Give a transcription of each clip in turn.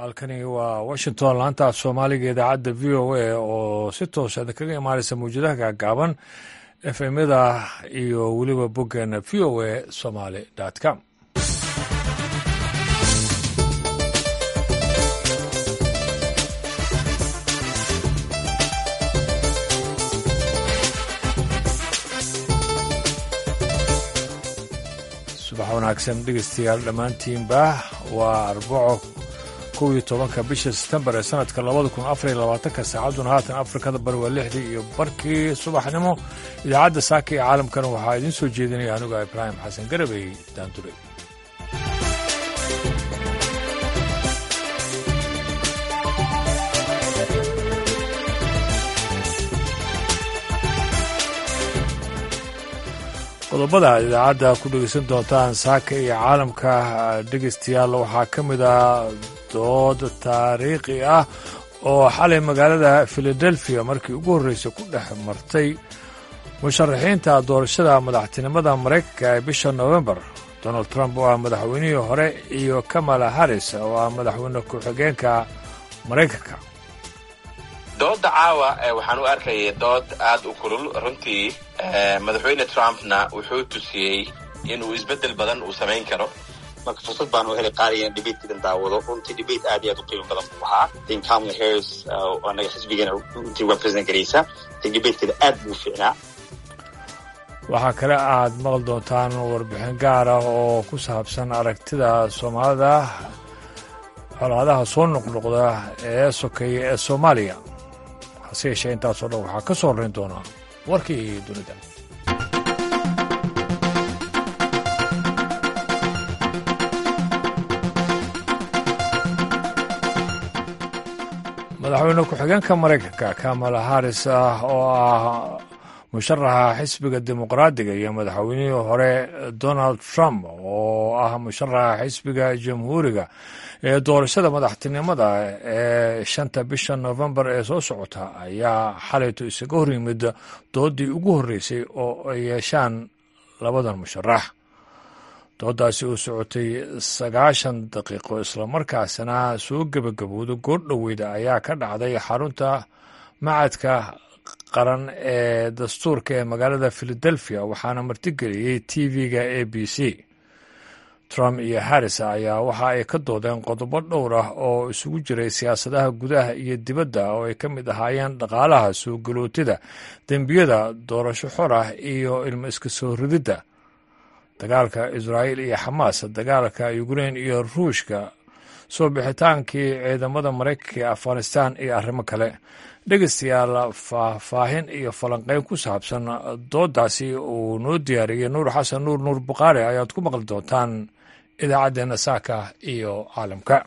halkani waa washington laanta af soomaaliga idaacadda v o a oo si toosa kaga imaanaysa mawjadaha gaagaaban efmyada iyo weliba boggeena v o a somaly com subax wanaagsan dhegeystayaal dhammaantiinba waa arbaco kow iyo tobanka bisha setembar ee sanadka labada kun afar iyo labaatanka saacadduna haatan afrikada bari waa lixdii iyo barkii subaxnimo idaacadda saaka ee caalamkana waxaa idiin soo jeedinaya aniga ibraahim xasan garabey daandure qodobada idaacadda ku dhegeysan doontaan saaka iyo caalamka dhegeystayaal waxaa ka mid ah dood taariikhi ah oo xalay magaalada filadelfiya markii ugu horreysay ku dhex martay musharaxiinta doorashada madaxtinimada maraykanka ee bisha nofembar donald trump oo ah madaxweynihii hore iyo kamala harris oo ah madaxweyne ku-xigeenka maraykanka dooda caawa waxaan u arkayay dood aad u kulul runtii madaxweyne trumpna wuxuu tusiyey inuu isbedel badan uu samayn karo marka fursad baan u helay qaaligan debatekidan daawado runtii debate aad iyo aad u qiimo badan buu ahaa tin kamala harris oo anaga xisbigeena runtii represent garaysa tin debatekeeda aad buu fiicnaa waxaa kale aad maqli doontaan warbixin gaar ah oo ku saabsan aragtida soomaalida colaadaha soo noqnoqda ee sokeeya ee soomaaliya hase yeeshee intaasoo dhan waxaa ka soo horrayn doonaa warkii dunida madaxweyne ku-xigeenka maraykanka kamala harris ah oo ah musharaxa xisbiga dimuqraadiga iyo madaxweynihii hore donald trump oo ah musharaxa xisbiga jamhuuriga ee doorashada madaxtinimada ee shanta bisha nofembar ee soo socota ayaa xalayto isaga hor yimid doodii ugu horreysay oo ay yeeshaan labadan musharax doodaasi oo socotay sagaashan daqiiqo islamarkaasna soo gebagabowda goordhoweyda ayaa ka dhacday xarunta macadka qaran ee dastuurka ee magaalada philadelphia waxaana martigeliyey t v-ga a b c trump iyo harris ayaa waxa ay ka doodeen qodobo dhowr ah oo isugu jiray siyaasadaha gudaha iyo dibadda oo ay ka mid ahaayeen dhaqaalaha soo galootida dembiyada doorasho xor ah iyo ilmo iska soo rididda dagaalka israa'iil iyo xamaas dagaalka ukrein iyo ruushka soo bixitaankii ciidamada maraykanka ee afghanistan iyo arrimo kale dhegeystayaal faahfaahin iyo falanqeyn ku saabsan doodaasi uu noo diyaariyey nuur xasan nuur nuur bukhaari ayaad ku maqli doontaan idaacaddeenna saaka iyo caalamka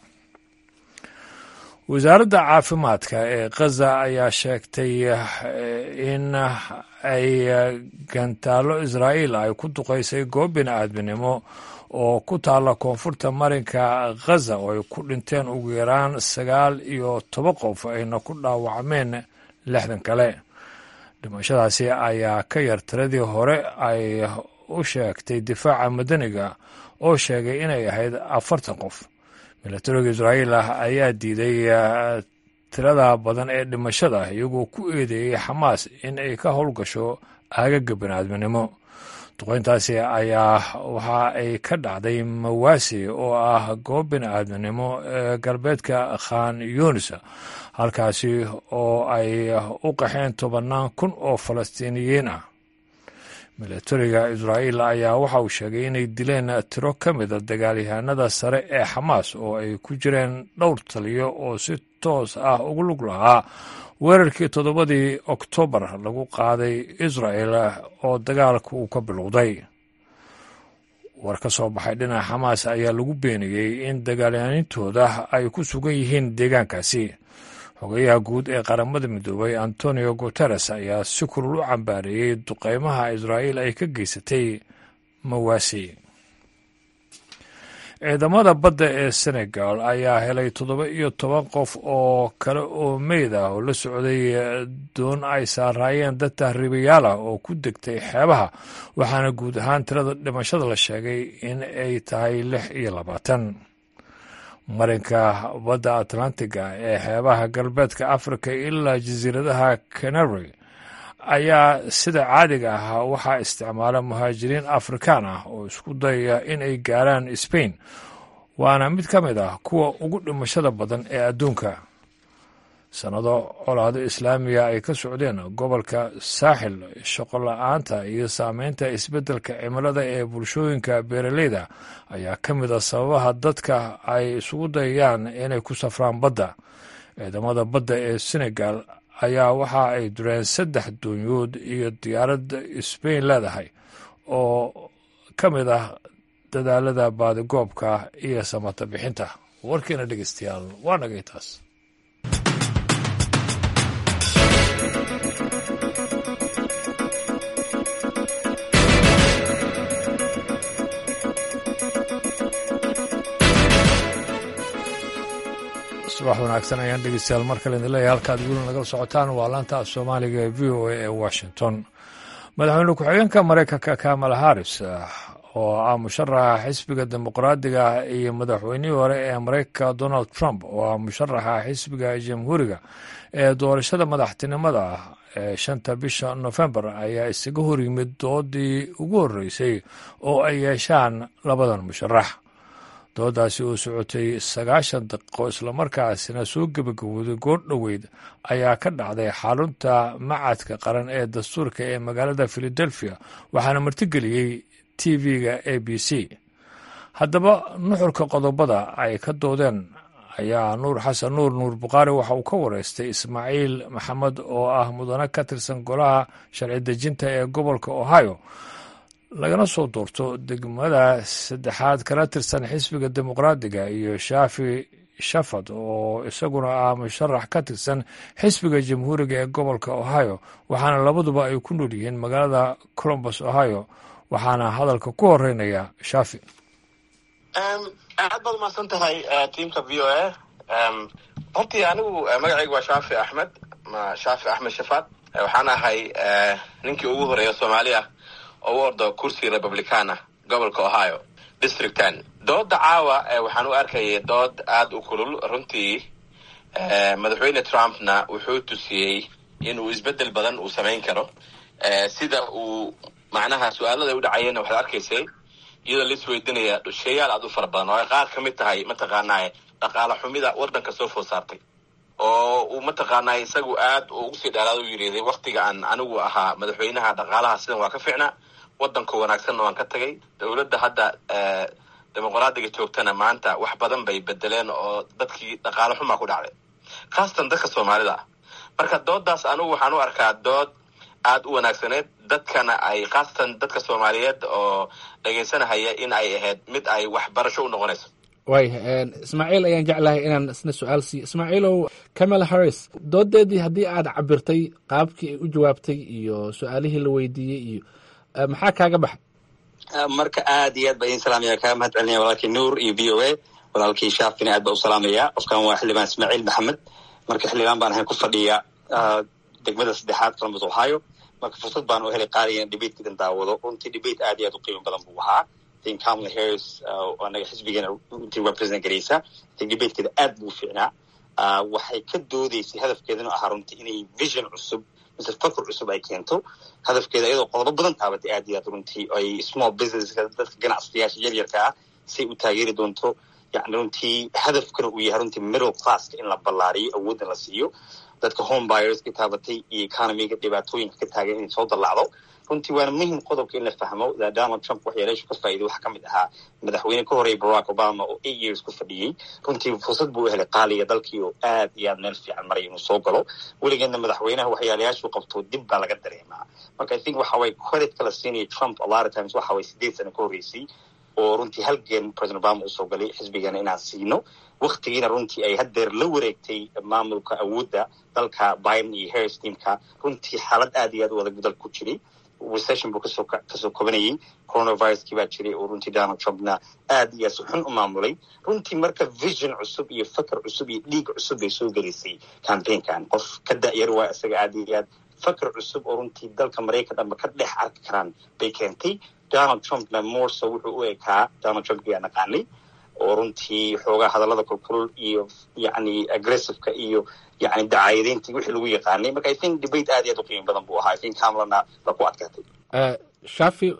wasaaradda caafimaadka ee khaza ayaa sheegtay in ay gantaallo israa'iil ay ku duqaysay goob bini aadminimo oo ku taalla koonfurta marinka khaza oo ay ku dhinteen ugu yaraan sagaal iyo toban qof ayna ku dhaawacmeen lixdan kale dhimashadaasi ayaa ka yar tiradii hore ay u sheegtay difaaca madaniga oo sheegay inay ahayd afartan qof milatariga israa'iil ah ayaa diiday tirada badan ee dhimashada iyagoo ku eedeeyey xamaas in ay ka howlgasho aagaga biniaadminimo duqeyntaasi ayaa waxa ay ka dhacday mawaasi oo ah goob bini aadminimo ee galbeedka khan yunis halkaasi oo ay u qaxeen tobannaan kun oo falastiiniyiin ah milatariga israa'iil ayaa waxa uu sheegay inay dileen tiro ka mida dagaalyahanada sare ee xamaas oo ay ku jireen dhowr taliyo oo si toos ah ugu lug lahaa weerarkii toddobadii oktoobar lagu qaaday israel oo dagaalka uu ka bilowday war ka soo baxay dhinaca xamaas ayaa lagu beeniyey in dagaalyahanintooda ay ku sugan yihiin deegaankaasi xogeyaha guud ee qaramada midoobay antonio guteres ayaa si kulul u cambaareeyey duqeymaha israa'iil ay ka geysatay mawaasi ciidamada badda ee senegal ayaa helay toddoba iyo toban qof oo kale oo meyd ah oo la socday doon ay saaraayeen dad tahriibayaal ah oo ku degtay xeebaha waxaana guud ahaan tirada dhimashada la sheegay in ay tahay lix iyo labaatan marinka badda atlantiga ee xeebaha galbeedka africa ilaa jasiiradaha canary ayaa sida caadiga ah waxaa isticmaala muhaajiriin afrikaan ah oo isku dayaya in ay gaaraan sbain waana mid ka mid ah kuwa ugu dhimashada badan ee adduunka sannado colaado islaamiga ay ka socdeen gobolka saaxil shaqo la-aanta iyo saameynta isbeddelka cimilada ee bulshooyinka beeraleyda ayaa ka mid a sababaha dadka ay isugu dayayaan inay ku safraan badda ciidamada badda ee senegal ayaa waxa ay dureen saddex doonyood iyo diyaaradda sbain leedahay oo ka mid ah dadaalada baadigoobka iyo samata bixinta warkiina dhegeystayaal waa nagay taas subax wanaagsan ayaan dhegeystayaal mar kale idin leeyahay halkaad weli nagala socotaan waa laanta af soomaaliga ee v o a ee washington madaxweyne ku-xigeenka maraykanka kamala harris oo ah musharaxa xisbiga dimuqraadiga iyo madaxweynihii hore ee maraykanka donald trump oo ah musharaxa xisbiga jamhuuriga ee doorashada madaxtinimada ee shanta bisha nofembar ayaa isaga horyimid doodii ugu horreysay oo ay yeeshaan labadan musharax doodaasi oo socotay sagaashan daqiiqo islamarkaasina soo gebagabooday goor dhoweyd ayaa ka dhacday xarunta macadka qaran ee dastuurka ee magaalada philadelphia waxaana martigeliyey t v-ga a b c haddaba nuxurka qodobada ay ka doodeen ayaa nuur xasan nuur nuur bukhaari waxa uu ka wareystay ismaaciil maxamed oo ah mudane ka tirsan golaha sharci dejinta ee gobolka ohio lagana soo doorto degmada saddexaad kala tirsan xisbiga dimuqraadiga iyo shaafi shafad oo isaguna ah musharax ka tirsan xisbiga jamhuuriga ee gobolka ohio waxaana labaduba ay ku nool yihiin magaalada colombus ohio waxaana hadalka ku horeynaya shaafi aad baad umahadsan tahay tiamka v o a hortii anigu magacaygu waa shaafi axmed shaafi axmed shafaad waxaan ahay ninkii ugu horeeya soomaaliya oo u ordo kursi republicana gobolka ohio district ten dooda caawa waxaan u arkayay dood aada u kulul runtii madaxweyne trumpna wuxuu tusiyey inuu isbedel badan uu samayn karo sida uu macnaha su-aalada u dhacayeenna waxaad arkaysay iyadoo la isweydinaya sheeyaal aad u fara badan oo ay qaar ka mid tahay mataqaanaa dhaqaala xumida waddanka soo food saartay oo uu mataqaanaa isagu aad ugu sii dheeraad u yiriday waktiga aan anigu ahaa madaxweynaha dhaqaalaha sidan waa ka fiicnaa waddanka wanaagsanna waan ka tagay dowladda hadda dimuqraadiga joogtana maanta wax badan bay bedeleen oo dadkii dhaqaalo xumaa ku dhacday khaasatan dadka soomaalida ah marka doodaas anigu waxaan u arkaa dood aada u wanaagsaneed dadkana ay khaasatan dadka soomaaliyeed oo dhegaysanahaya in ay ahayd mid ay waxbarasho u noqonayso waaya ismaaciil ayaan jeclahay inaan isna su-aal siiyo ismaaciilow camala harris doodeedii haddii aad cabirtay qaabkii ay u jawaabtay iyo su-aalihii la weydiiyey iyo maxaa kaaga baxay marka aad iyo aad ba idin salaamaya kaga mahad celinaya walaalkii nuur iyo v o a walaalkii shaafina aad ba u salaamaya qofkan waa xildhibaan ismaaciil maxamed marka xildhibaan baan ahayn ku fadhiya degmada saddexaad columbus ohio marka fursad baan u helay qaaligan debatekidan daawado runtii debate aad iyo aad u qiimo badan buu ahaa tin kamala harris anaga xisbigeena runtii represent garaysa tin debatekeeda aad buu fiicnaa waxay ka doodeysay hadafkeedana ahaa runtii inay vision cusub mise fakr cusub ay keento hadafkeeda iyadoo qodobo badan taabatay aad iyo aad runtii ay small businesska dadka ganacsadayaasha yaryarka ah say u taageeri doonto yani runtii hadafkana uu yahay runtii middle classka in la ballaariyo awoodda la siiyo dadka home buyers ka taabatay iyo economiga dhibaatooyinka ka taagan inay soo dallacdo runtii waana muhim qodobka in la fahmo donald trump waxyeeleeshu ka faa'iiday waxaa ka mid ahaa madaxweyne ka horeeyay barack obama oo eight years ku fadhiyey runtii fursad buu u helay qaaliga dalkii oo aad iyo aad meel fiican maray inuu soo galo weligeedna madaxweynaha waxyaalayaashuu qabto dib baa laga dareemaa marka i think waxa waye credit kala siinaya trump a lot of times waxa waye sideed sano ka horreysay oo runtii halgeen president obama usoo galay xisbigana inaan siino waktigiina runtii ay haddeer la wareegtay maamulka awoodda dalka biden iyo harris teamka runtii xaalad aad iyo aad u adag dalka ku jiray recession buu kasoo kasoo kobanayay coronaviruskii baa jiray oo runtii donald trumpna aad iyo aad si xun u maamulay runtii marka vision cusub iyo fakar cusub iyo dhiig cusub bay soo gelisay campaignkan qof ka da'yar waa isaga aad iyo aad fakar cusub oo runtii dalka maraykan dhanba ka dhex arki karaan bay keentay donald trumpna morso wuxuu u ekaa donald trump yaa naqaanay oo runtii xoogaa hadallada kulkulul iyo yacni aggressiveka iyo yacni dacaayadeyntii wixii lagu yaqaanay marka i think debate aad iyo aad u qiimo badan buu ahaa i think kamlana la ku adkaatay shafi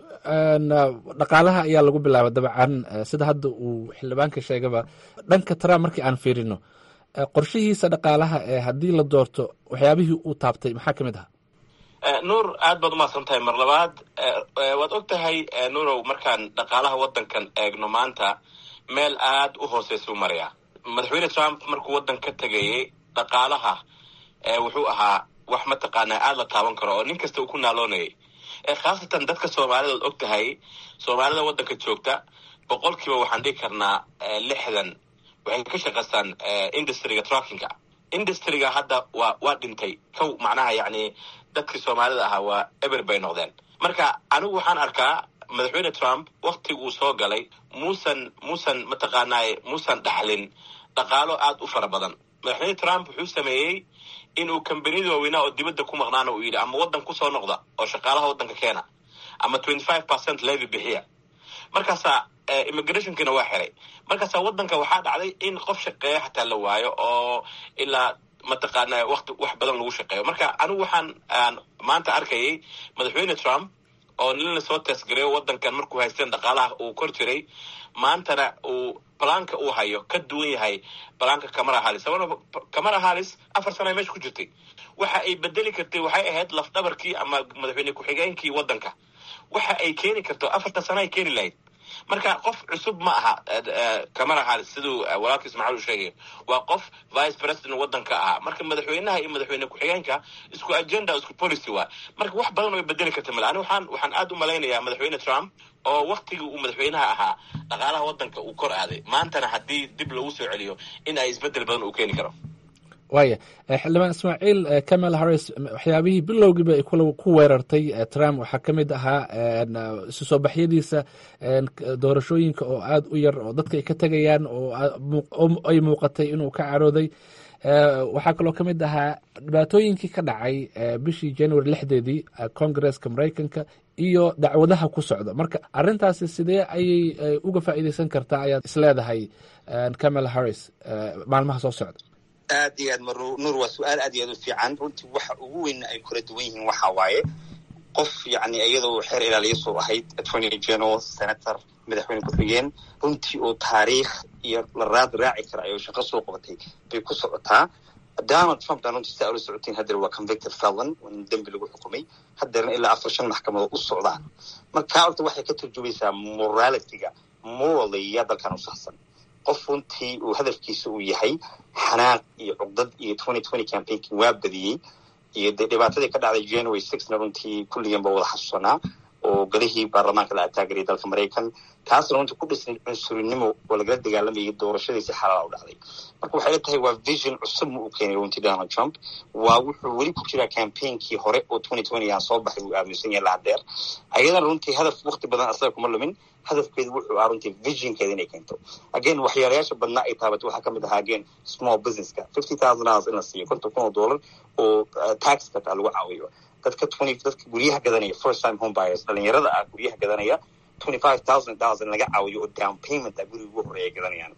dhaqaalaha ayaa lagu bilaabay dabcan sida hadda uu xildhibaanka sheegaba dhanka trump markii aan fiirino qorshihiisa dhaqaalaha ee haddii la doorto waxyaabihii uu taabtay maxaa ka mid ahaa nuur aad baad umahadsan tahay mar labaad waad og tahay nuurow markaan dhaqaalaha waddankan eegno maanta meel aad u hooseysa u marayaa madaxweyne trump markuu waddan ka tegayay dhaqaalaha wuxuu ahaa wax mataqaanaa aad la taaban karo oo nin kasta uu ku naaloonayay khaasatan dadka soomaalida ood og tahay soomaalida waddanka joogta boqolkiiba waxaan dhigi karnaa lixdan waxay ka shaqaystaan industriga truckinga industriga hadda waa waa dhintay kow macnaha yacni dadkii soomaalida ahaa waa eber bay noqdeen marka anigu waxaan arkaa madaxweyne trump waktigu uu soo galay muusan muusan mataqaanaaye muusan dhaxlin dhaqaalo aad u fara badan madaxweyne trump wuxuu sameeyey inuu kambaniyada waaweynaa oo dibadda ku maqnaana uu yidhi ama waddan kusoo noqda oo shaqaalaha waddanka keena ama twenty five percent levy bixiya markaasaa immigrationkiina waa xiray markaasaa waddanka waxaa dhacday in qof shaqeeya xataa la waayo oo ilaa mataqaana wakti wax badan lagu shaqeeyo marka anigu waxaan aan maanta arkayay madaxweyne trump oo nin lasoo teesgareeyo waddankan markuu haysteen dhaqaalaha uu kor jiray maantana uu balaanka uu hayo ka duwan yahay balaanka camara hallis sababna camara hallis afar sana ay meesha ku jirtay waxa ay bedeli kartay waxay ahayd lafdhabarkii ama madaxweyne ku-xigeenkii waddanka waxa ay keeni karto afarta sana ay keeni lahayd marka qof cusub ma aha camara hallis siduu walaalka ismaaciil u sheegayo waa qof vice president waddanka ahaa marka madaxweynaha iyo madaxweyne ku-xigeenka isku agenda isku policy waa marka wax badan way bedeli karta male ani waxaan waxaan aad u malaynayaa madaxweyne trump oo waktigii uu madaxweynaha ahaa dhaqaalaha waddanka uu kor aaday maantana haddii dib lagu soo celiyo in ay isbedel badan uu keeni karo waaya xildhibaan ismaaciil camal harris waxyaabihii bilowgiiba ay ku weerartay trump waxaa ka mid ahaa isu soo baxyadiisa doorashooyinka oo aad u yar oo dadka ay ka tegayaan oo ay muuqatay inuu ka carooday waxaa kaloo ka mid ahaa dhibaatooyinkii ka dhacay bishii january lixdeedii congresska maraykanka iyo dacwadaha ku socda marka arintaasi sidee ayay uga faa'iideysan kartaa ayaad isleedahay camal harris maalmaha soo socda aad iyo aad mar nuur waa su-aal aad iyo aad u fiican runtii waxa ugu weyn ay kula duwan yihiin waxa waaye qof yacni iyadoo xeer ilaaliya soo ahayd attorney general senator madaxweyne ku-xigeen runtii oo taariikh iyo la raad raaci kara ayuu shaqo soo qabatay bay ku socotaa donald trump baan runtii saa ula socotiin haddeer waa convicted felon in dembi lagu xukumay haddeerna ilaa afar shan maxkamadood u socdaan marka horta waxay ka turjumaysaa moralityga morally yaa dalkan u saxsan qof runtii uu hadafkiisa uu yahay xanaaq iyo cugdad iyo twenty twenty campaignki waa badiyey iyo dee dhibaatadii ka dhacday january sixna runtii kulligan ba wada xasuusanaa oo galihii baarlamaanka la ataagariyay dalka maraykan taasna runtii ku dhisnay cunsurinimo oo lagala dagaalamayay doorashadii si xalaala u dhacday marka waxay la tahay waa vision cusub ma uu keenay runtii donald trump waa wuxuu weli ku jiraa campaignki hore oo twenty twenty aan soo baxay uu aaminsan yahay lahadeer ayadana runtii hadaf wakti badan asaga kuma lumin hadafkeedu wuxuu ahaa runtii visionkeeda inay keento again waxyaalayaasha badnaa ay taabatay waxaa kamid ahaa again small businesska fifty thousand dollars in la siiyo konton kun oo dollar oo tax kata lagu caawiyo dadka twenty dadka guryaha gadanaya first time home buyers dhalinyarada ah guryaha gadanaya twenty five thousand dollars in laga caawiyo oo down payment ah guriga ugu horeeya gadanayaan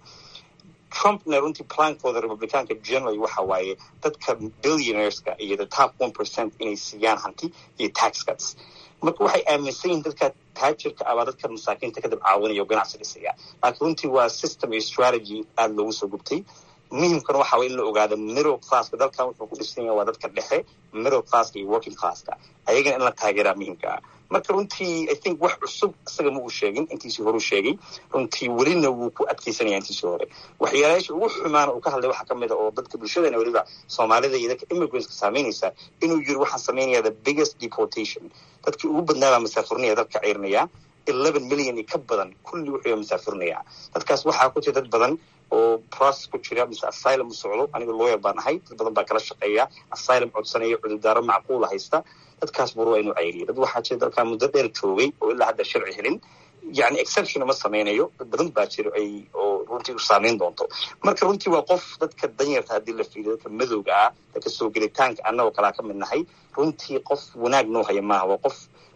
trumpna runtii plankooda republicaanka generally waxa waaye dadka billionaireska iyo the top one percent inay siiyaan hanti iyo tax cuts marka waxay aaminsan yihiin dadka taajirka abaa dadka masaakiinta kadib caawinaya oo ganacsi dhisaya laakiin runtii waa system iyo strategy aada loogu soo gubtay muhimkana waxa way in la ogaado middle classka dalkan wuxuu ku dhisan yahay waa dadka dhexe middle classka iyo working classka ayagana in la taageeraa muhimka ah marka runtii i think wax cusub isaga ma uu sheegin intiisii hore u sheegay runtii welina wuu ku adkeysanaya intiisii hore waxyaalayaasha ugu xumaana uu ka hadlay waxaa kamid a oo dadka bulshadana weliba soomaalida iyo dadka immigrantska saameynaysa inuu yiri waxaan sameynaya the biggest deportation dadkii ugu badnaabaa masaafurnaya dalka ciirinaya eleven million iyo ka badan kulli wuxuu masaafurnaya dadkaas waxaa ku jira dad badan oo process ku jira mise asylum u socdo aniga lawyer baan ahay dad badan baa kala shaqeeya asylum codsanaya cudurdaaro macquula haysta dadkaas buru waa inuu cayriyo dad waxaa jira dalkaa muddo dheer joogay oo ilaa hadda sharci helin yani exception ma sameynayo dad badan baa jira ay oo runtii u saameyn doonto marka runtii waa qof dadka danyarta haddii la fiiriyo dadka madowga ah dadka soo gelitaanka annagoo kalaa ka mid nahay runtii qof wanaag noo haya maaha waa qof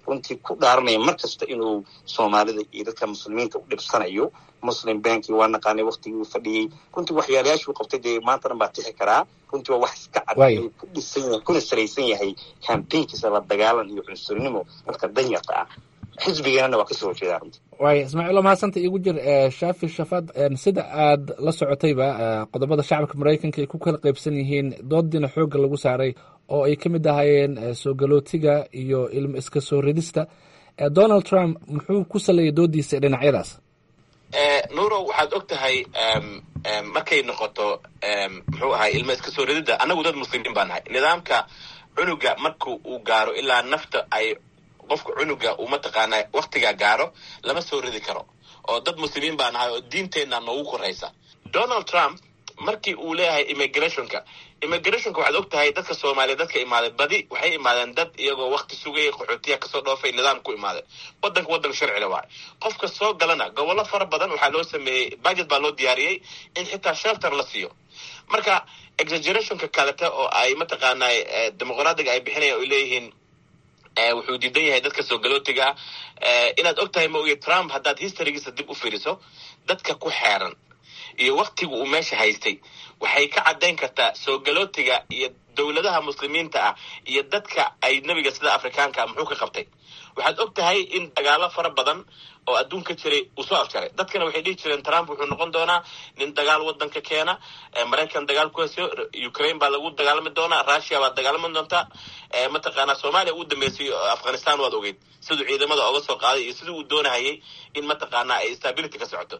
runtii ku dhaaranaya mar kasta inuu soomaalida iyo dadka muslimiinta u dhibsanayo muslim banki waa naqaanay waktigii uu fadhiyey runtii waxyaalayaashuu qabtay dee maanta dhan baa tixi karaa runtii waa wax iska cad inuu ku dhisan yahay kuna salaysan yahay kambaynkiisa la dagaalan iyo cunsurnimo dadka danyarta ah xisbigeenana waa kasoo horjeedaa runtii waaya ismaaciil mahadsanta igu jir shaafi shafaad sida aad la socotayba qodobada shacabka maraykanka ay ku kala qaybsan yihiin doodiina xoogga lagu saaray oo ay ka mid ahaayeen soo galootiga iyo ilmo iska soo ridista donald trump muxuu ku saleeyay doodiisa dhinacyadaas nuurow waxaad og tahay markay noqoto muxuu ahay ilmo iska soo rididda annagu dad muslimiin baa nahay nidaamka cunuga marka uu gaaro ilaa nafta ay qofka cunuga uu mataqaanaa waktigaa gaaro lama soo ridi karo oo dad muslimiin baa nahay oo diinteenna noogu koraysa donald trump markii uu leeyahay immigrationka immigrationka waxaad og tahay dadka soomaaliya dadka imaaday badi waxay imaadeen dad iyagoo wakti sugaya qaxootiya kasoo dhoofay nidaam ku imaaday wadanka wadan sharcila waay qofka soo galana gobollo fara badan waxaa loo sameeyey budget baa loo diyaariyey in xitaa shelter la siiyo marka exagerationka kalete oo ay mataqaanaa dimuqraadiga ay bixinayaan oy leeyihiin wuxuu diidan yahay dadka soo galootiga inaad og tahay ma oge trump haddaad historygiisa dib u fiiriso dadka ku xeeran iyo waktiga uu meesha haystay waxay ka caddayn kartaa soo galootiga iyo dowladaha muslimiinta ah iyo dadka ay nebiga sida afrikaanka ah muxuu ka qabtay waxaad og tahay in dagaalo fara badan oo adduunka jiray uu soo afjaray dadkana waxay dhihi jireen trump wuxuu noqon doonaa nin dagaal wadanka keena maraykan dagaal ku hesiyo ukraine baa lagu dagaalami doonaa russia baad dagaalami doontaa mataqaanaa soomaaliya uu dambeysay afghanistan waad ogeyd siduu ciidamada oga soo qaaday iyo sidii uu doonahayay in mataqaanaa ay stability ka socoto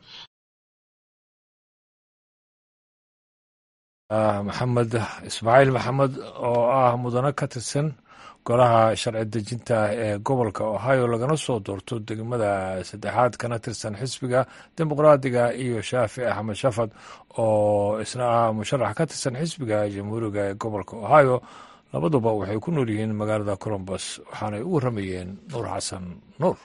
maxamed ismaaciil maxamed oo ah mudane ka tirsan golaha sharci dejinta ee gobolka ohio lagana soo doorto degmada saddexaad kana tirsan xisbiga dimuqraadiga iyo shaafi axmed shafad oo isna ah musharax ka tirsan xisbiga jamhuuriga ee gobolka ohio labaduba waxay ku nool yihiin magaalada colombus waxaanay u warramayeen nuur xasan nuur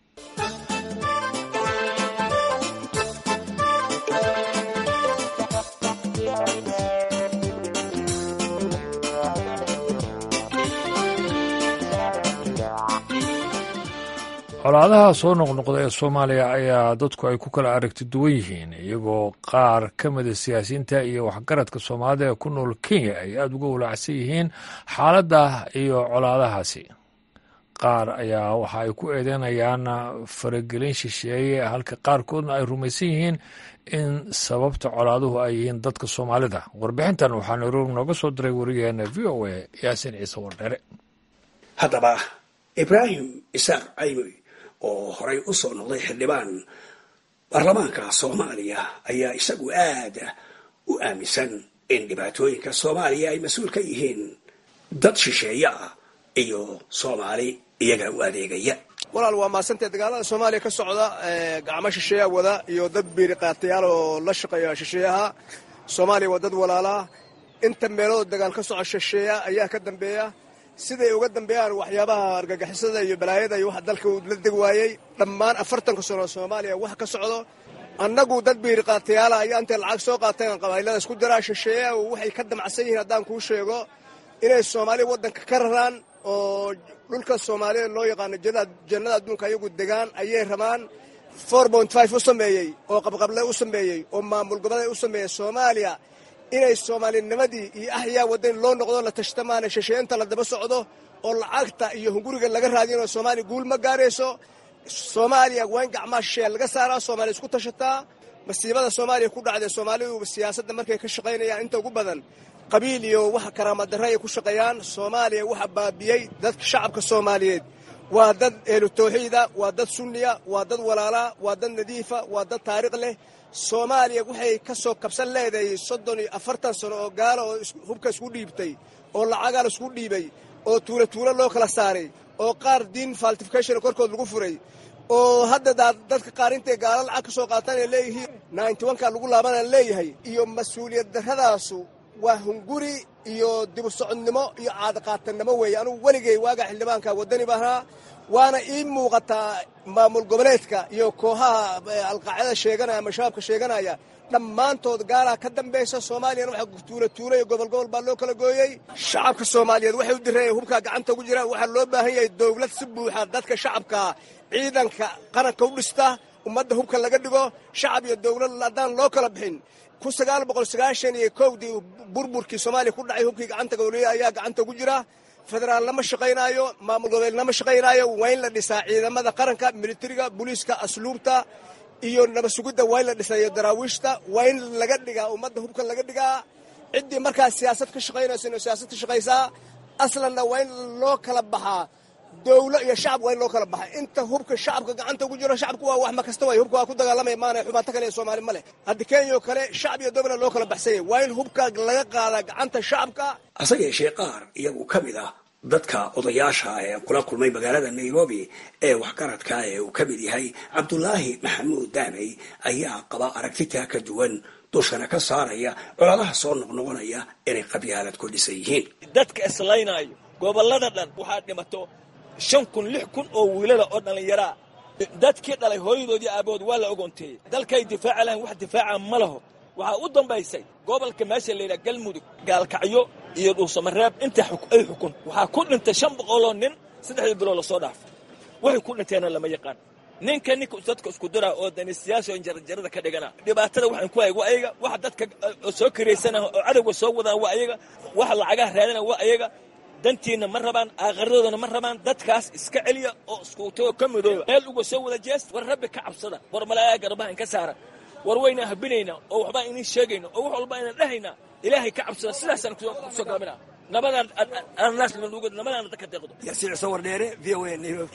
colaadaha soo noqnoqda ee soomaaliya ayaa dadku ay ku kala aragti duwan yihiin iyagoo qaar ka mida siyaasiyiinta iyo waxgaradka soomaalida ee ku nool kenya ay aada uga walaacsan yihiin xaaladda iyo colaadahaasi qaar ayaa waxa ay ku eedeynayaan faragelin shisheeye halka qaarkoodna ay rumaysan yihiin in sababta colaaduhu ay yihiin dadka soomaalida warbixintan waxaa nairobi nooga soo diray wariyaheena v o a yaasin ciise wardhere haddaba ibraahim isaaq caymoy oo horay u soo noqday xildhibaan baarlamaanka soomaaliya ayaa isagu aad u aaminsan in dhibaatooyinka soomaaliya ay mas-uul ka yihiin dad shisheeye ah iyo soomaali iyaga u adeegaya walaal waa maasantee dagaalada soomaaliya ka socda gacmo shisheeya wada iyo dad biiri qaatayaal oo la shaqeeya shisheeyaha soomaaliya waa dad walaalaa inta meelood dagaal ka soco shisheeya ayaa ka dambeeya siday uga dambeeyaan waxyaabaha argagixisada iyo balaayada iyo waxa dalka uu la deg waayey dhammaan afartanka sano soomaaliya wax ka socdo annagu dad biiri qaatayaala ayaa intay lacag soo qaateen qabailada isku diraa shisheeya waxay ka damacsan yihiin haddaan kuu sheego inay soomaaliya waddanka ka raraan oo dhulka soomaalida loo yaqaano jannada adduunka ayagu degaan ayay rabaan u sameeyey oo qabqable u sameeyey oo maamul goboleed u sameeyey soomaaliya inay soomaalinimadii iyo axyaa waddan loo noqdo la tashtamaana shisheeinta la daba socdo oo lacagta iyo hunguriga laga raadinoo soomaaliya guul ma gaarayso soomaaliya waa in gacmaha shisheeya laga saaraa soomaaliya isku tashataa masiibada soomaaliya ku dhacday soomaalidu siyaasadda markay ka shaqaynayaan inta ugu badan qabiil iyo waxa karaamadarre ay ku shaqeeyaan soomaaliya waxa baabiyey dadka shacabka soomaaliyeed waa dad ehlu tawxiida waa dad sunniya waa dad walaalaa waa dad nadiifa waa dad taariikh leh soomaaliya waxay ka soo kabsan leedahay soddon iyo afartan sano oo gaalo oo hubka isku dhiibtay oo lacagaa isku dhiibay oo tuulo tuulo loo kala saaray oo qaar diin faltification korkood lagu furay oo hadda dadka qaar intay gaalo lacag ka soo qaataan ay leeyihiin ninety onka lagu laabanaan leeyahay iyo mas-uuliyad darradaasu waa hunguri iyo dibu socodnimo iyo caadaqaatannimo weeye anugu weligay waagaa xildhibaanka waddani bahnaa waana ii muuqataa maamul goboleedka iyo kooxaha alqaacida sheeganaya ama shabaabka sheeganaya dhammaantood gaalaa ka dambaysa soomaaliyana waxaa tuula tuula iyo gobol gobol baa loo kala gooyey shacabka soomaaliyeed waxay u direen hubkaa gacanta ugu jiraan waxaa loo baahan yahay dowlad si buuxa dadka shacabkaa ciidanka qaranka u dhista ummadda hubka laga dhigo shacab iyo dowlad haddaan loo kala bixin kun sagaal boqol sagaashan iyo kowdii burburkii soomaaliya ku dhacay hubkii gacanta gowliya ayaa gacanta ugu jira federaal lama shaqaynaayo maamul goboleed lama shaqaynaayo waa in la dhisaa ciidamada qaranka militariga booliiska asluubta iyo nabasugidda waa in la dhisaa iyo daraawiishta waa in laga dhigaa ummadda hubka laga dhigaa ciddii markaas siyaasad ka shaqaynaysa inuu siyaasad ka shaqaysaa aslanna waa in loo kala baxaa dowlo iyo shacab waa in loo kala baxay inta hubka shacabka gacanta ugu jiro shacabku waa wax ma kasta way hubka waa ku dagaalamaya maana xubaato kale ee soomaali ma leh haddi kenya oo kale shacab iyo dowla loo kala baxsanyay waa in hubka laga qaadaa gacanta shacabka hase yeeshee qaar iyagu ka mid ah dadka odayaasha ee kula kulmay magaalada nairobi ee waxgaradka ee uu ka mid yahay cabdulaahi maxamuud daamey ayaa qaba aragtitaa ka duwan dushana ka saaraya colaadaha soo noqnoqonaya inay qabyaalad ku dhisan yihiin dadka islaynaayo gobollada dhan waxaa dhimato shan kun lix kun oo wiilada oo dhallinyaraa dadkii dhalay hooyadoodii aabahood waa la ogoonteeyey dalkay difaaca lahayn wax difaaca ma laho waxaa u dambaysay gobolka meesha layidhaha galmudug gaalkacyo iyo dhuusamareeb inta ay xukun waxaa ku dhintay shan boqoloo nin saddexdii bilood lasoo dhaafay waxay ku dhinteenna lama yaqaan ninka ninka dadka isku dira oo danisiyaasha oo jarjarada ka dhigana dhibaatada waxaan ku hay waa ayaga waxa dadka soo karaysana oo cadowga soo wadaan waa ayaga waxa lacagaha raadina waa ayaga dantiinna ma rabaan aakhiradooda ma rabaan dadkaas iska celiya oo iskuutagoo ka midooba meel uga soo wada jees war rabbi ka cabsada war malaayaa garbaha inka saara war wayna habinayna oo waxbaan inin sheegayna oo wax walba aynan dhehayna ilaahay ka cabsada sidaasaan kusoo gaabina nabadaan annaas nabadaan dadka deeqdo yaasiin ciise wardheere v o a nairobi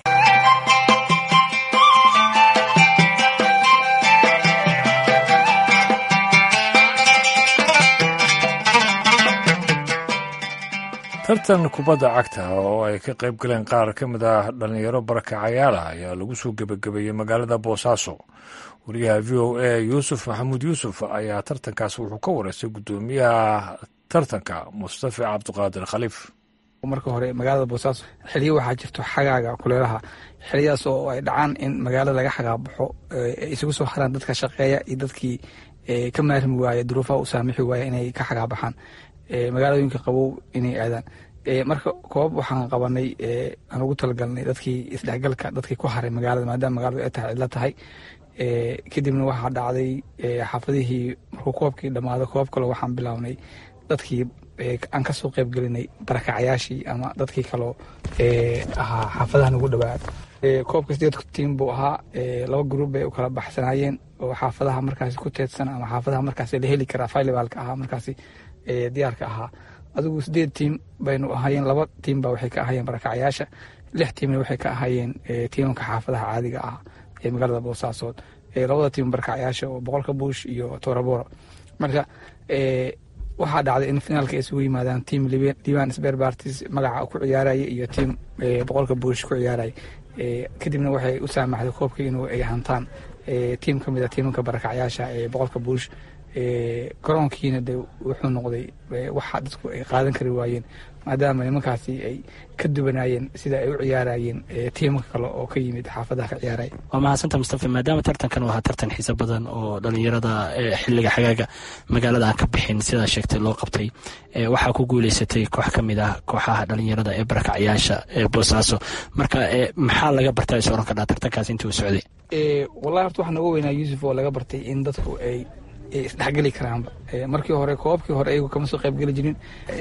tartan kubadda cagta oo ay ka qayb galeen qaar ka mid ah dhallinyaro barakacayaala ayaa lagu soo gebagabeeyey magaalada boosaaso wariyaha v o a yuusuf maxamuud yuusuf ayaa tartankaas wuxuu ka wareystay guddoomiyaha tartanka mustafa cabdiqaadir khaliif marka hore magaalada boosaaso xiliyo waxaa jirto xagaaga kuleelaha xiliyadaas oo ay dhacaan in magaalada laga xagaabaxo ay isugu soo haraan dadka shaqeeya iyo dadkii ka maarmi waaya duruufaha u saamixi waaya inay ka xagaabaxaan magaalooyinka qabow inay aadaan marka koobab waxaan qabanay aan ugu talagalnay dadkii isdhexgalka dadkii ku haray magaalada maadaama magaaladu ay tahay cidlo tahay kadibna waxaa dhacday xaafadihii markuu koobkii dhammaado koobab kale waxaan bilaabnay dadkii aan kasoo qeyb gelinay barakacayaashii ama dadkii kaloo ahaa xaafadahan ugu dhawaad koobka sideed tiim buu ahaa laba gruub bay u kala baxsanaayeen oo xaafadaha markaasi ku teedsan ama xaafadaha markaasi la heli karaa filibalka ahaa markaasi diyaarka ahaa adigu sideed tiim baynu ahaayeen laba tiim ba waxay ka ahaayeen barakacayaasha lix tiimna waxay ka ahaayeen tiimamka xaafadaha caadiga ah ee magaalada boosaasood labada tiim barakacayaasha oo boqolka buush iyo toraboro marka waxaa dhacday in finaalka ay isugu yimaadaan tiim liban sber bartis magaca ku ciyaaraya iyo tiim boqolka buush ku ciyaaraya kadibna waxay u saamaxday koobkii inuu ay hantaan tiim ka mid a tiimamka barakacayaasha ee boqolka buush garoonkiina de wuxuu noqday waxa dadku ay qaadan kari waayeen maadaama nimankaasi ay ka duwanaayeen sida ay u ciyaarayeen tiimaka kale oo ka yimid xaafadaha ka ciyaaraya waa mahadsanta mustafa maadaama tartankan uu ahaa tartan xiiso badan oo dhalinyarada xiliga xagaaga magaalada aan ka bixin sidaa sheegtay loo qabtay waxaa ku guuleysatay koox ka mid ah kooxaha dhalinyarada ee barakacyaasha ee boosaaso marka maxaa laga bartaa is oran kardhaa tartankaas intii uu socday wallahi horta waxaa nooga weynaa yuusuf oo laga bartay in dadku ay isdhexgeli karaanba markii hore koobabkii hore ayagu kama soo qaybgeli jirin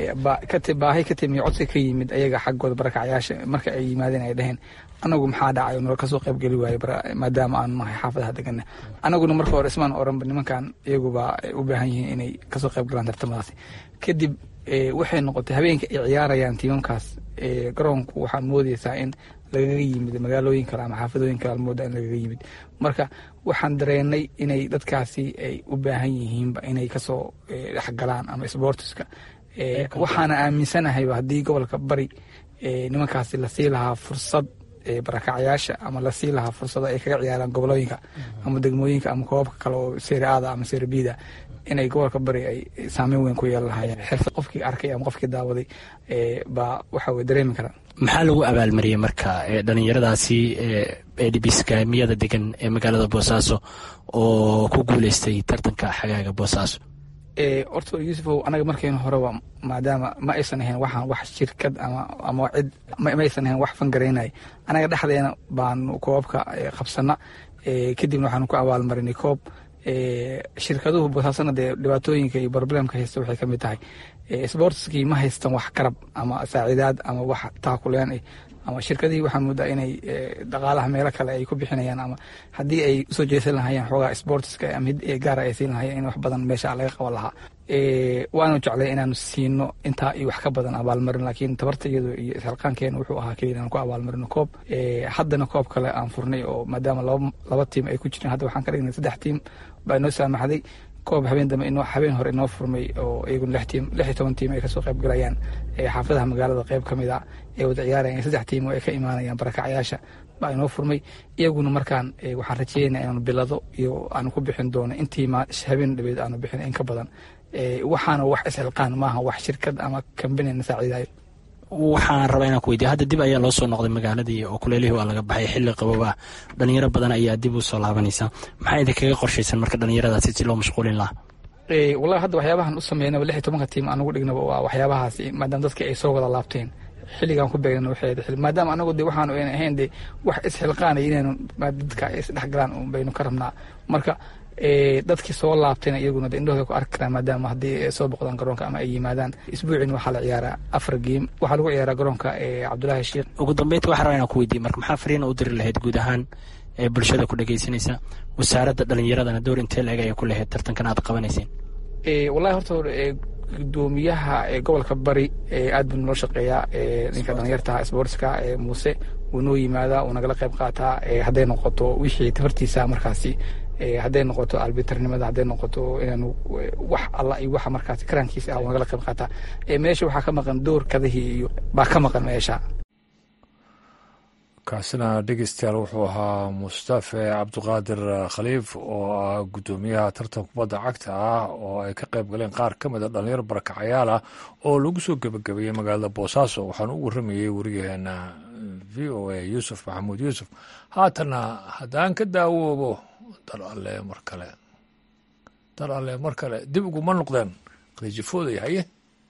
baahi ka timi codsi ka yimid ayaga xaggooda barakacayaasha marka ay yimaadeen ay dhaheen anagu maxaa dhacay nala kasoo qaybgeli waaye maadaama aanu nahay xaafadaha degana anaguna marka hore ismaan oranba nimankan iyaguba u baahan yihiin inay kasoo qaybgalaan tartamadaasi kadib waxay noqotay habeenka ay ciyaarayaan tiimamkaas garoonku waxaa moodeysaa in lagaga yimid magaalooyin kale ama xaafadooyin kale almooda in lagaga yimid marka waxaan dareenay inay dadkaasi ay u baahan yihiinba inay kasoo dhexgalaan ama sboortiska waxaana aaminsanahayba haddii gobolka bari nimankaasi lasii lahaa fursad barakacyaasha ama lasii lahaa fursado ay kaga ciyaaraan gobolooyinka ama degmooyinka ama koobabka kale oo seriaada ama seribida inay gobolka bari ay saameyn weyn ku yeelan lahaayeen xirfad qofkii arkay ama qofkii daawaday baa waxa weye dareemi karaan maxaa lagu abaalmariyey marka dhalinyaradaasi edhibiskaamiyada degan ee magaalada boosaaso oo ku guuleystay tartanka xagaaga boosaaso horta yuusufow anaga markaynu horeba maadaama ma aysan ahayn waxaan wax shirkad ama ama cid ma aysan ahayn wax fangaraynay anaga dhexdeena baanu koobabka qabsana kadibna waxaanu ku abaalmarinay koob shirkaduhu boosaasana dee dhibaatooyinka iyo problemka haysta waxay ka mid tahay sportskii ma haystan wax garab ama saaciidaad ama wax taakuleen ah ama shirkadihii waxaa moodaa inay dhaqaalaha meelo kale ay ku bixinayaan ama haddii ay usoo jeesan lahayeen xoogaa sportska ama hid gaara ay siin lahayeen in wax badan meesha laga qaban lahaa waanu jeclay inaanu siino intaa iyo wax ka badan abaalmarin laakiin tabartayadu iyo isxilqaankeena wuxuu ahaa keliya inaan ku abaalmarino koob haddana koob kale aan furnay oo maadaama laba tiim ay ku jireen hadda waxaan ka dhignay saddex tiim baa inoo saamaxday koob habeen dambe inoo habeen hore inoo furmay oo iyaguna lix tiim lix iyo toban tiim ay kasoo qayb galayaan xaafadaha magaalada qayb ka mid a ay wada ciyaarayaan saddex tiim oo ay ka imaanayaan barakacyaasha baa inoo furmay iyaguna markaan waxaan rajeynaya inaanu bilado iyo aanu ku bixin doono intii habeen dhabeed aanu bixin in ka badan waxaana wax isxilqaan maaha wax shirkad ama kambanina saaciidayo waxaan rabaa inaan ku weydiya hadda dib ayaa loo soo noqday magaaladii oo kuleelihii waa laga baxay xilli qabooba dhalinyaro badan ayaa dib u soo laabanaysa maxaa idinkaga qorshaysan marka dhalinyaradaasi si loo mashquulin lahaa wallahi hadda waxyaabahan u sameynaba lix iyo tobanka tiim anugu dhignaba waa waxyaabahaas maadaama dadka ay soo wada laabteen xilligaan ku beegna waxay maadaama anagu de waxaanu ayna ahayn de wax isxilqaanay inaynu dadka ay isdhexgalaan un baynu ka rabnaa marka dadkii soo laabtayna iyaguna indhahooda ku arki karaan maadaama haddii ay soo boqdaan garoonka ama ay yimaadaan isbuucin waxaa la ciyaaraa afar geem waxaa lagu ciyaaraa garoonka cabdulaahi sheekh ugu dambeynta waxaa rabaa inaan ku weydiiye marka maxaa fariina u diri lahayd guud ahaan ee bulshada ku dhegeysanaysa wasaaradda dhalinyaradana door intee la-eg ayay ku lahayd tartankan aad qabanayseen wallahi horta gudoomiyaha gobolka bari aad buu noo shaqeeyaa ninka dhalinyartaha sportska muuse wuu noo yimaadaa wuu nagala qayb qaataa hadday noqoto wixii tafartiisa markaasi hadday noqoto albitarnimada hadday noqoto inaanu wax alla iyo waxa markaasi karaankiisa ah nagala qayb qaataa meesha waxaa ka maqan doorkadihii iyo baa ka maqan meesha kaasina dhegeystayaal wuxuu ahaa mustafe cabdiqaadir khaliif oo ah guddoomiyaha tartan kubadda cagta ah oo ay ka qayb galeen qaar ka mid a dhalinyaro barakacayaal ah oo lagu soo gebagabeeyey magaalada boosaaso waxaana u warramayey wariyaheena v o a yuusuf maxamuud yuusuf haatana haddaan ka daawoobo dal alle mar kale dal alle mar kale dib uguma noqdeen qadiijifooday haye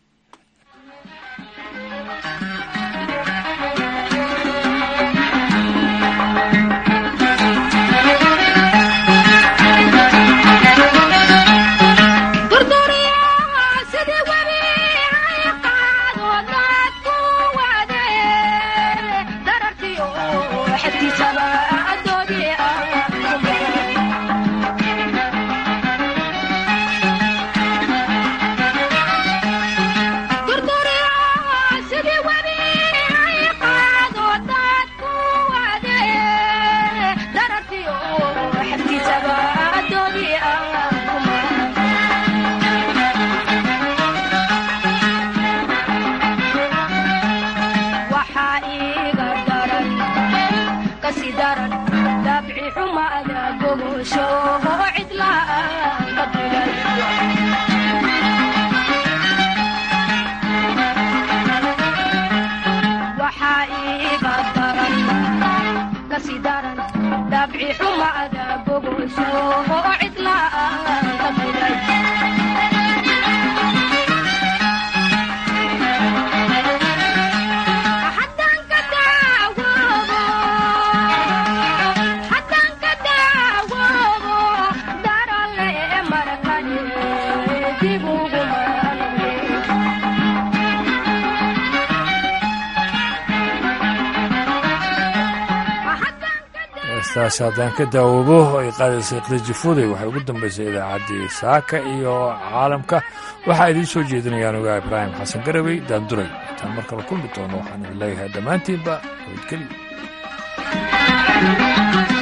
heestaasi haddaan ka daawoobo ay qaadaysay qdajifuday waxay ugu dambaysay idaacaddii saaka iyo caalamka waxaa idiin soo jeedinayaan ogaa ibraahim xasan garawey daanduray intaan mar kale kulmi doono waxaan idin leeyahay dhammaantiinba nabadgelyo